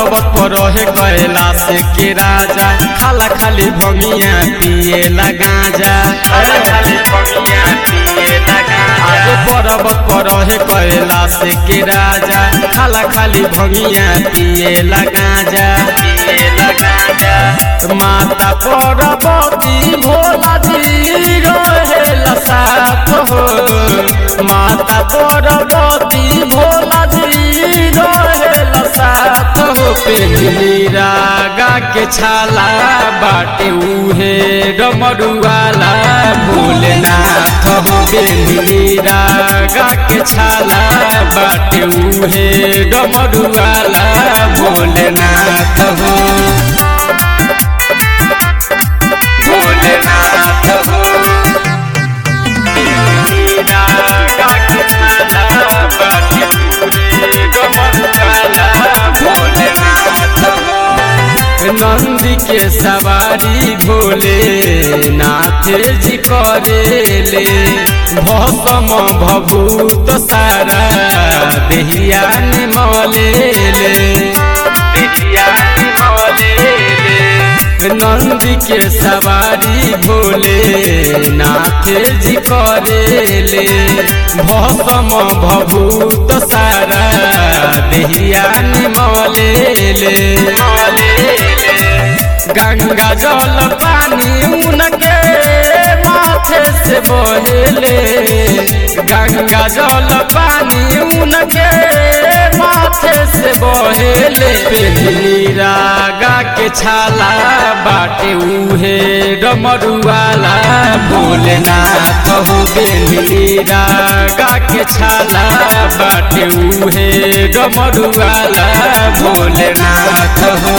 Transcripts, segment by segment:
पर्वत पर रहे कैलाश के राजा खाला खाली भंगिया पिए गांजा खाली भंगिया पिए आगे पर्वत पर रहे कैलाश के राजा खाला खाली भंगिया पिए गांजा पिए गांजा माता पार्वती भोला जी रहेला साथ हो माता पार्वती भोला जी रहेला साथ हो पेली रागा के छाला बाटे उहे डमरुआला भोलेनाथ हो बेली रागा के छाला बाटे उहे डमरुआला भोलेनाथ हो भोलेनाथ हो नंदी के सवारी भोले नाथ जी करेले भसम भभूत सारा देहिया निमलेले देहिया निमलेले नंदी के सवारी भोले नाथ जी करेले भसम भभूत सारा देहिया निमलेले गंगा जल पानी उनके माथे से बहेले गंगा जल पानी उनके माथे से बहेले पेली रागा के छाला बाटे उहे डमरुआला भोलेनाथ हो बेली रागा के छाला बाटे उहे डमरुआला भोलेनाथ हो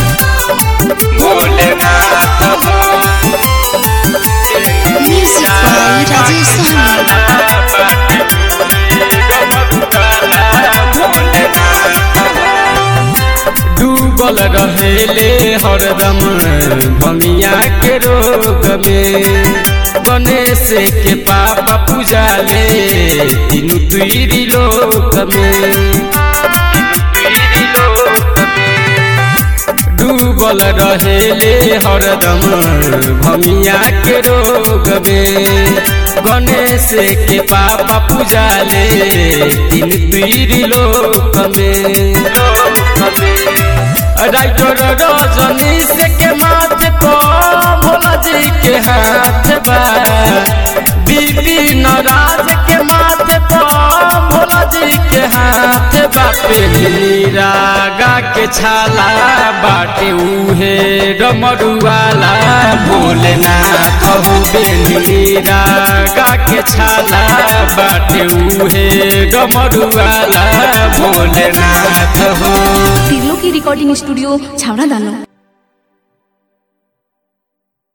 भोलेनाथ हो Music by Rajesh Sahni. डूबल रहेले हरदम भमिया के रोग में गणेश के पापा पूजाले तीनू तुरी लोक में डूबल रहेले हरदम भमिया के रोग में गणेश के पापा पूजाले तीन तीरी लोक में राइटर रजनीश के माथे पर भोला जी के हाथ बा बिपिन राज के माथे पर भोला जी के हाथ बा पेली रागा के छाला बाटे उहे डमरुआला भोलेनाथ हो बेली रागा के छाला बाटे उहे डमरुआला भोलेनाथ हो तिर्लो की रिकॉर्डिंग स्टूडियो छावड़ा दानो